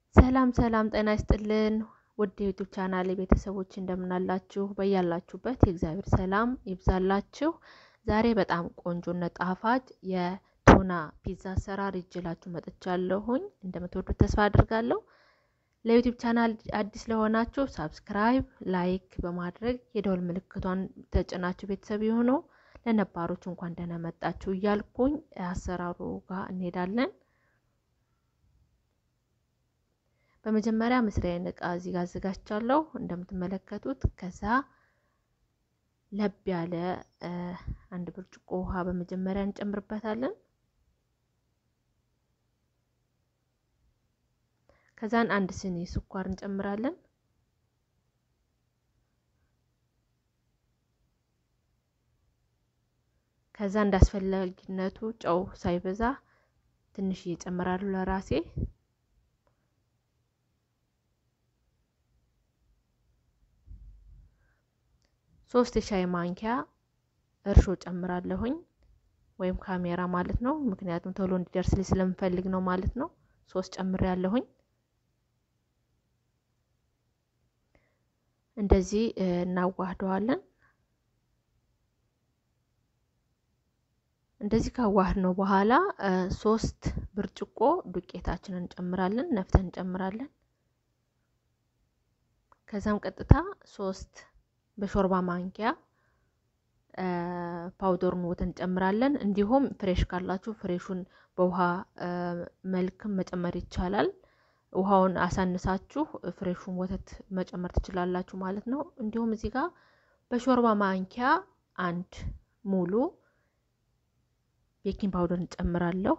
ሰላም ሰላም፣ ጤና ይስጥልን ውድ የዩቱብ ቻናል ቤተሰቦች እንደምናላችሁ፣ በያላችሁበት የእግዚአብሔር ሰላም ይብዛላችሁ። ዛሬ በጣም ቆንጆና ጣፋጭ የቱና ፒዛ አሰራር ይዤላችሁ መጥቻለሁኝ። እንደምትወዱት ተስፋ አድርጋለሁ። ለዩቱብ ቻናል አዲስ ለሆናችሁ ሳብስክራይብ፣ ላይክ በማድረግ የደወል ምልክቷን ተጭናችሁ ቤተሰብ የሆኑ ለነባሮች እንኳን ደህና መጣችሁ እያልኩኝ አሰራሩ ጋር እንሄዳለን። በመጀመሪያ መስሪያዬን እቃ እዚህ ጋር አዘጋጅቻለሁ እንደምትመለከቱት። ከዛ ለብ ያለ አንድ ብርጭቆ ውሃ በመጀመሪያ እንጨምርበታለን። ከዛን አንድ ስኒ ስኳር እንጨምራለን። ከዛ እንዳስፈላጊነቱ ጨው ሳይበዛ ትንሽ እየጨምራሉ ለራሴ ሶስት የሻይ ማንኪያ እርሾ ጨምራለሁኝ ወይም ካሜራ ማለት ነው። ምክንያቱም ቶሎ እንዲደርስልኝ ስለምፈልግ ነው ማለት ነው። ሶስት ጨምሬ ያለሁኝ እንደዚህ እናዋህደዋለን። እንደዚህ ካዋህድ ነው በኋላ ሶስት ብርጭቆ ዱቄታችንን እንጨምራለን፣ ነፍተን እንጨምራለን። ከዛም ቀጥታ ሶስት በሾርባ ማንኪያ ፓውደሩን ወተት እንጨምራለን። እንዲሁም ፍሬሽ ካላችሁ ፍሬሹን በውሃ መልክም መጨመር ይቻላል። ውሃውን አሳንሳችሁ ፍሬሹን ወተት መጨመር ትችላላችሁ ማለት ነው። እንዲሁም እዚህ ጋር በሾርባ ማንኪያ አንድ ሙሉ ቤኪንግ ፓውደር እንጨምራለሁ።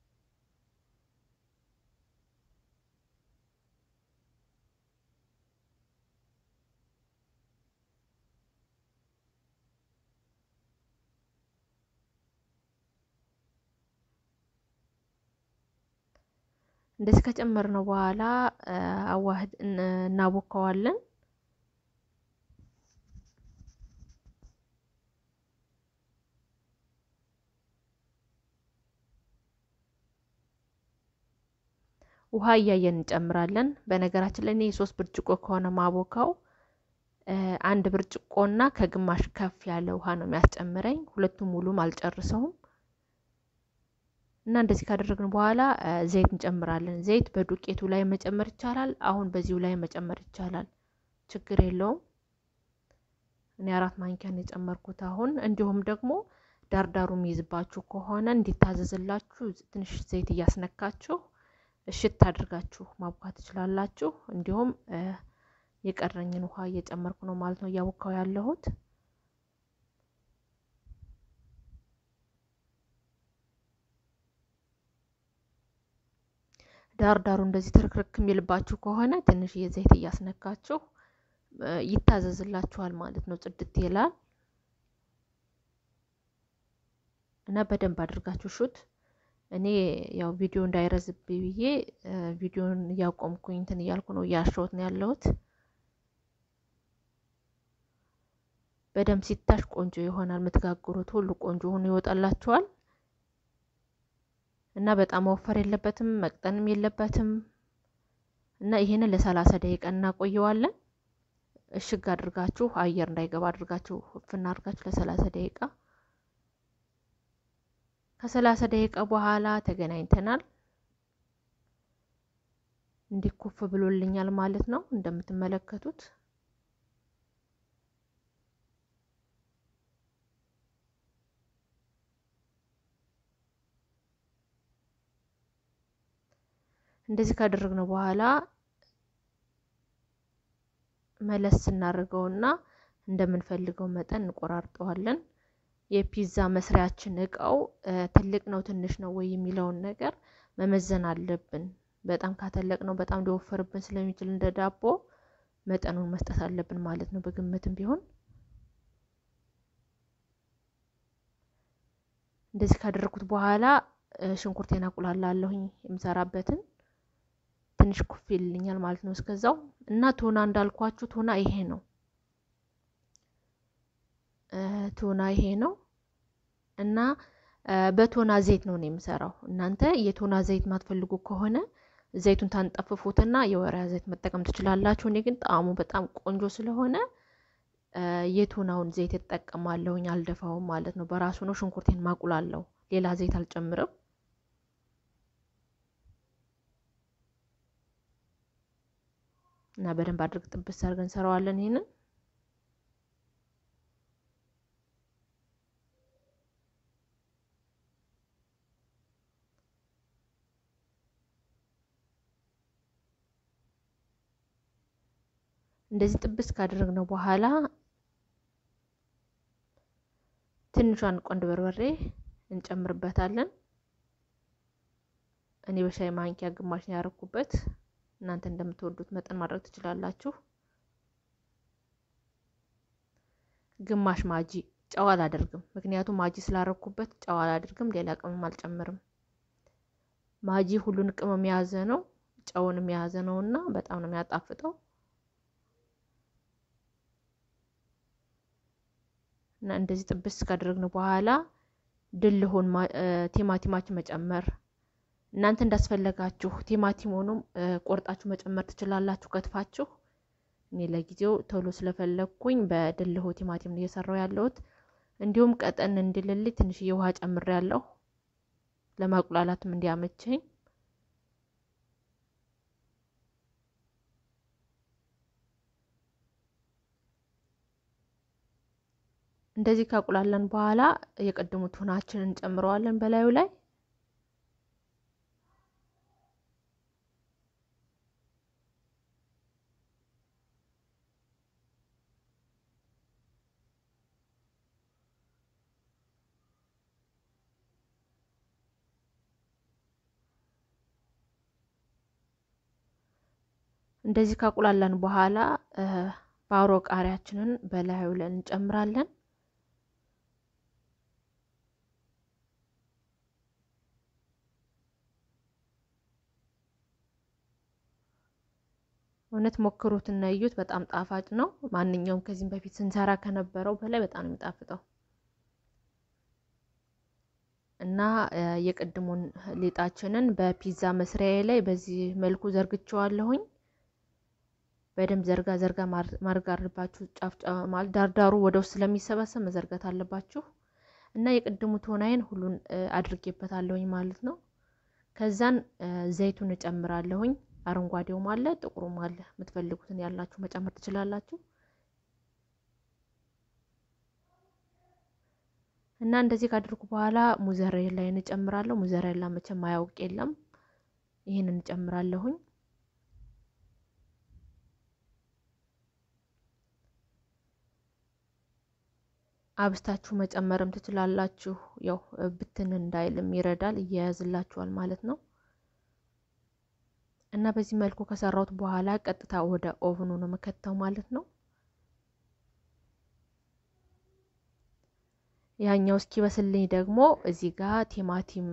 እንደዚህ ከጨመርነው በኋላ አዋህድ እናቦካዋለን። ውሃ እያየን እንጨምራለን። በነገራችን ላይ እኔ የሶስት ብርጭቆ ከሆነ ማቦካው አንድ ብርጭቆና ከግማሽ ከፍ ያለ ውሃ ነው የሚያስጨምረኝ። ሁለቱም ሙሉም አልጨርሰውም። እና እንደዚህ ካደረግን በኋላ ዘይት እንጨምራለን። ዘይት በዱቄቱ ላይ መጨመር ይቻላል። አሁን በዚሁ ላይ መጨመር ይቻላል፣ ችግር የለውም። እኔ አራት ማንኪያ ነው የጨመርኩት አሁን። እንዲሁም ደግሞ ዳርዳሩ የሚይዝባችሁ ከሆነ እንዲታዘዝላችሁ ትንሽ ዘይት እያስነካችሁ እሽት አድርጋችሁ ማቡካት ትችላላችሁ። እንዲሁም የቀረኝን ውሃ እየጨመርኩ ነው ማለት ነው እያቦካው ያለሁት ዳር ዳሩ እንደዚህ ትርክርክ የሚልባችሁ ከሆነ ትንሽ የዘይት እያስነካችሁ ይታዘዝላችኋል ማለት ነው። ጽድት ይላል እና በደንብ አድርጋችሁ ሹት። እኔ ያው ቪዲዮ እንዳይረዝብ ብዬ ቪዲዮን እያቆምኩኝ እንትን እያልኩ ነው እያሸሁት ነው ያለሁት። በደንብ ሲታሽ ቆንጆ ይሆናል። የምትጋግሩት ሁሉ ቆንጆ ሆኖ ይወጣላችኋል። እና በጣም መወፈር የለበትም መቅጠንም የለበትም። እና ይሄንን ለሰላሳ ደቂቃ እናቆየዋለን። እሽግ አድርጋችሁ አየር እንዳይገባ አድርጋችሁ ፍና አድርጋችሁ ለሰላሳ ደቂቃ ከሰላሳ ደቂቃ በኋላ ተገናኝተናል። እንዲኩፍ ብሎልኛል ማለት ነው እንደምትመለከቱት እንደዚህ ካደረግነው በኋላ መለስ ስናደርገውና እንደምንፈልገው መጠን እንቆራርጠዋለን። የፒዛ መስሪያችን እቃው ትልቅ ነው ትንሽ ነው ወይ የሚለውን ነገር መመዘን አለብን። በጣም ካተለቅ ነው በጣም ሊወፈርብን ስለሚችል እንደ ዳቦ መጠኑን መስጠት አለብን ማለት ነው። በግምትም ቢሆን እንደዚህ ካደረግኩት በኋላ ሽንኩርቴን አቁላላለሁኝ የምሰራበትን ትንሽ ኩፍ ይልኛል ማለት ነው። እስከዛው እና ቱና እንዳልኳችሁ ቱና ይሄ ነው። ቱና ይሄ ነው እና በቶና ዘይት ነው ነው የምሰራው። እናንተ የቶና ዘይት ማትፈልጉ ከሆነ ዘይቱን ታንጠፍፉትና የወይራ ዘይት መጠቀም ትችላላችሁ። እኔ ግን ጣዕሙ በጣም ቆንጆ ስለሆነ የቱናውን ዘይት እጠቀማለሁኝ። አልደፋውም ማለት ነው። በራሱ ነው ሽንኩርቴን ማቁላለሁ። ሌላ ዘይት አልጨምርም። እና በደንብ አድርግ ጥብስ አድርገን እንሰራዋለን ይሄንን እንደዚህ ጥብስ ካደረግነው በኋላ ትንሿን ቆንድ በርበሬ እንጨምርበታለን። እኔ በሻይ ማንኪያ ግማሽ ነው ያደረኩበት። እናንተ እንደምትወዱት መጠን ማድረግ ትችላላችሁ። ግማሽ ማጂ ጨው አላደርግም፣ ምክንያቱም ማጂ ስላረኩበት ጨው አላደርግም። ሌላ ቅመም አልጨምርም። ማጂ ሁሉን ቅመም የያዘ ነው፣ ጨውንም የያዘ ነው እና በጣም ነው የሚያጣፍጠው። እና እንደዚህ ጥብስ ካደረግን በኋላ ድልሆን ቲማቲማችን መጨመር እናንተ እንዳስፈለጋችሁ ቲማቲሙንም ቆርጣችሁ መጨመር ትችላላችሁ ከትፋችሁ። እኔ ለጊዜው ቶሎ ስለፈለግኩኝ በድልሆ ቲማቲም ነው እየሰራው ያለሁት። እንዲሁም ቀጠን እንዲልልኝ ትንሽዬ ውሃ ጨምሬ ያለሁ ለማቁላላትም እንዲያመቸኝ። እንደዚህ ካቁላለን በኋላ የቀደሙ ቱናችንን እንጨምረዋለን በላዩ ላይ እንደዚህ ካቁላለን በኋላ ባሮ ቃሪያችንን በላዩ ላይ እንጨምራለን። እውነት ሞክሩትና እዩት። በጣም ጣፋጭ ነው። ማንኛውም ከዚህም በፊት ስንሰራ ከነበረው በላይ በጣም ነው የሚጣፍጠው እና የቅድሙን ሊጣችንን በፒዛ መስሪያዬ ላይ በዚህ መልኩ ዘርግቸዋለሁኝ። በደንብ ዘርጋ ዘርጋ ማድረግ አለባችሁ። ጫፍ ማለት ዳርዳሩ ወደ ውስጥ ስለሚሰበሰብ መዘርጋት አለባችሁ። እና የቅድሙ ቶናይን ሁሉን አድርጌበታለሁኝ ማለት ነው። ከዛን ዘይቱን እጨምራለሁኝ። አረንጓዴውም አለ ጥቁሩም አለ። የምትፈልጉትን ያላችሁ መጨመር ትችላላችሁ። እና እንደዚህ ካደርጉ በኋላ ሙዘሬላ እንጨምራለሁ። ሙዘሬላ መቼም ማያውቅ የለም። ይህን እንጨምራለሁኝ። አብስታችሁ መጨመርም ትችላላችሁ። ያው ብትን እንዳይልም ይረዳል፣ እያያዝላችኋል ማለት ነው። እና በዚህ መልኩ ከሰራሁት በኋላ ቀጥታ ወደ ኦቭኑ ነው መከተው ማለት ነው። ያኛው እስኪበስልኝ ደግሞ እዚህ ጋር ቲማቲም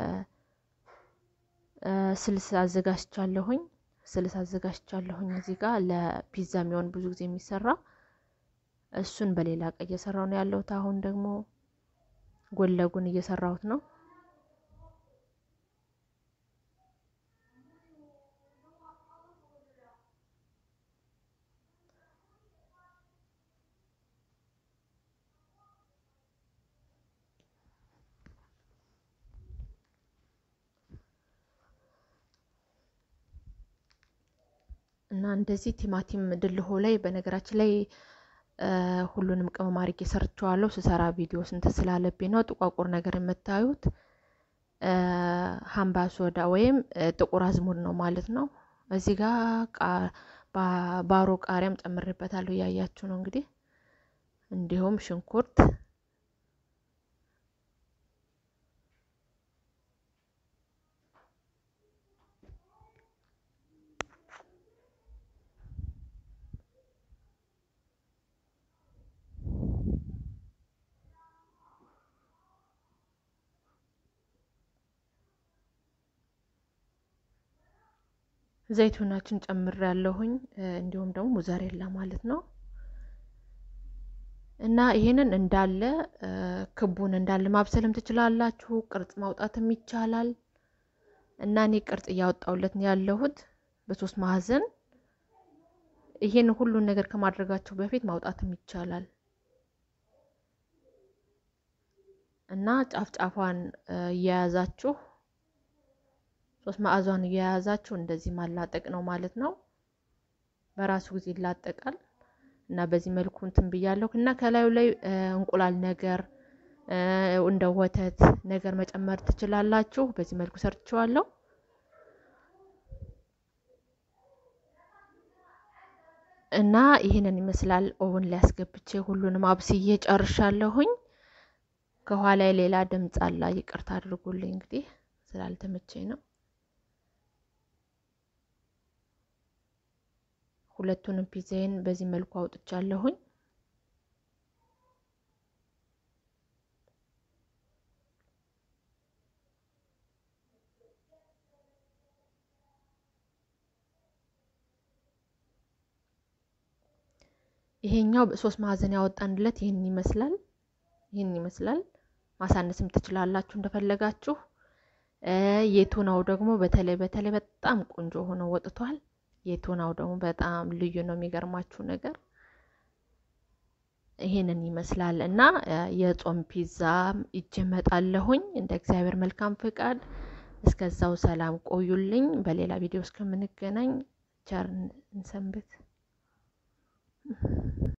ስልስ አዘጋጅቻለሁኝ። ስልስ አዘጋጅቻለሁኝ እዚህ ጋር ለፒዛ የሚሆን ብዙ ጊዜ የሚሰራ እሱን በሌላ ቀይ እየሰራው ነው ያለሁት። አሁን ደግሞ ጎን ለጎን እየሰራሁት ነው። እና እንደዚህ ቲማቲም ድልሆ ላይ በነገራችን ላይ ሁሉንም ቅመም አድርጌ ሰርቸዋለሁ። ስሰራ ቪዲዮ ስንት ስላለብኝ ነው ጥቋቁር ነገር የምታዩት። ሀምባ ሶዳ ወይም ጥቁር አዝሙድ ነው ማለት ነው። እዚህ ጋር ባሮ ቃሪያም ጨምሬበታለሁ እያያችሁ ነው እንግዲህ። እንዲሁም ሽንኩርት ዘይቱናችን ጨምር ያለሁኝ እንዲሁም ደግሞ ሙዘሬላ ማለት ነው። እና ይሄንን እንዳለ ክቡን እንዳለ ማብሰልም ትችላላችሁ። ቅርጽ ማውጣትም ይቻላል። እና እኔ ቅርጽ እያወጣሁለት ነው ያለሁት በሶስት ማዕዘን። ይሄን ሁሉን ነገር ከማድረጋቸው በፊት ማውጣትም ይቻላል እና ጫፍ ጫፏን እየያዛችሁ ሶስት ማዕዟን እየያዛችሁ እንደዚህ ማላጠቅ ነው ማለት ነው። በራሱ ጊዜ ይላጠቃል እና በዚህ መልኩ እንትን ብያለሁ እና ከላዩ ላይ እንቁላል ነገር እንደ ወተት ነገር መጨመር ትችላላችሁ። በዚህ መልኩ ሰርችዋለሁ። እና ይህንን ይመስላል። ኦቨን ላይ አስገብቼ ሁሉንም አብስዬ ጨርሻለሁኝ። ከኋላ ሌላ ድምፅ አለ፣ ይቅርታ አድርጉልኝ እንግዲህ ስላልተመቸኝ ነው። ሁለቱንም ፒዛዬን በዚህ መልኩ አውጥቻለሁኝ። ይሄኛው ሶስት ማዕዘን ያወጣንለት ይህን ይመስላል። ይህን ይመስላል። ማሳነስም ትችላላችሁ እንደፈለጋችሁ። የቱናው ደግሞ በተለይ በተለይ በጣም ቆንጆ ሆኖ ወጥቷል። የቱናው ደግሞ በጣም ልዩ ነው። የሚገርማችሁ ነገር ይሄንን ይመስላል እና የጾም ፒዛ ይዤ እመጣለሁኝ እንደ እግዚአብሔር መልካም ፍቃድ። እስከዛው ሰላም ቆዩልኝ። በሌላ ቪዲዮ እስከምንገናኝ ቸር እንሰንብት።